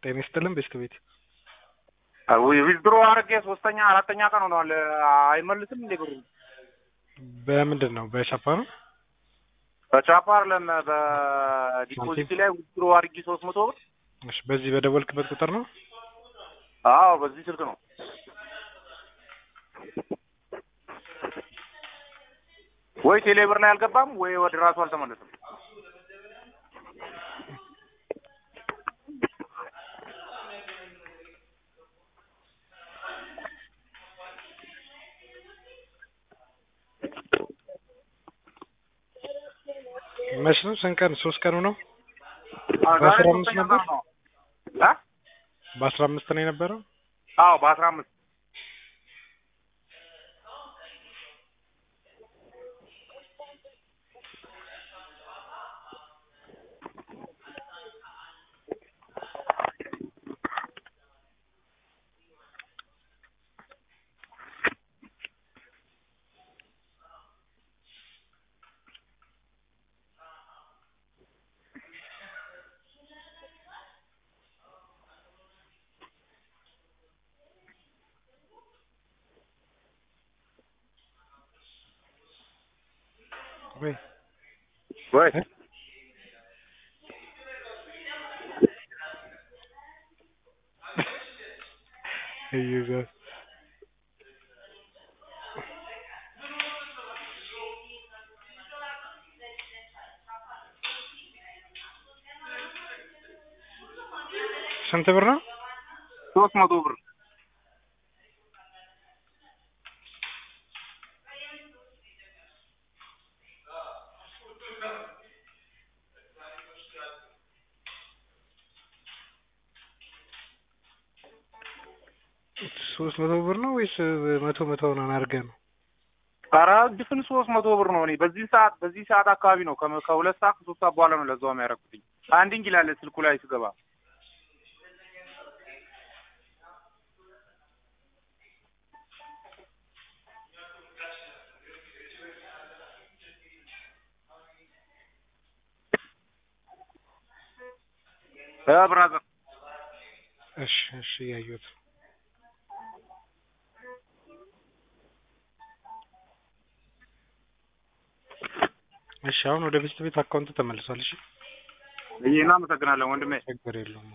ጤና ይስጥልን ቤስት ቤት ዊዝድሮ አድርጌ ሶስተኛ አራተኛ ቀን ሆነዋል። አይመልስም እንዴ ብሩ? በምንድን ነው በቻፓ ነው በቻፓ አይደለም በዲፖዚት ላይ ዊዝድሮ አድርጌ ሶስት መቶ ብር። እሺ በዚህ በደወልክበት ቁጥር ነው አዎ በዚህ ስልክ ነው። ወይ ቴሌብር ላይ አልገባም ወይ ወደ ራሱ አልተመለሰም። መች ነው ስንት ቀን ሶስት ቀኑ ነው ዛሬ በአስራ አምስት ሶስተኛ ነበር? ቀን ነው። እ? በአስራ አምስት ነው የነበረው አዎ በአስራ አምስት ወይ ወይ እ? ኢየሱስ ስንት ብር ነው? ሶስት መቶ ብር ሶስት መቶ ብር ነው ወይስ መቶ መቶ ነው አድርገህ ነው? ኧረ ድፍን ሶስት መቶ ብር ነው። እኔ በዚህ ሰዓት በዚህ ሰዓት አካባቢ ነው ከመ- ከሁለት ሰዓት ከሶስት ሰዓት በኋላ ነው ለዛውም ያደረኩትኝ። አንዲንግ ይላል ስልኩ ላይ ስገባ እ ብራዘር እሺ እሺ እያየሁት ነው። እሺ አሁን ወደ ቤስት ቤት አካውንት ተመልሷል። እሺ ይሄ እናመሰግናለን ወንድሜ። ችግር የለውም።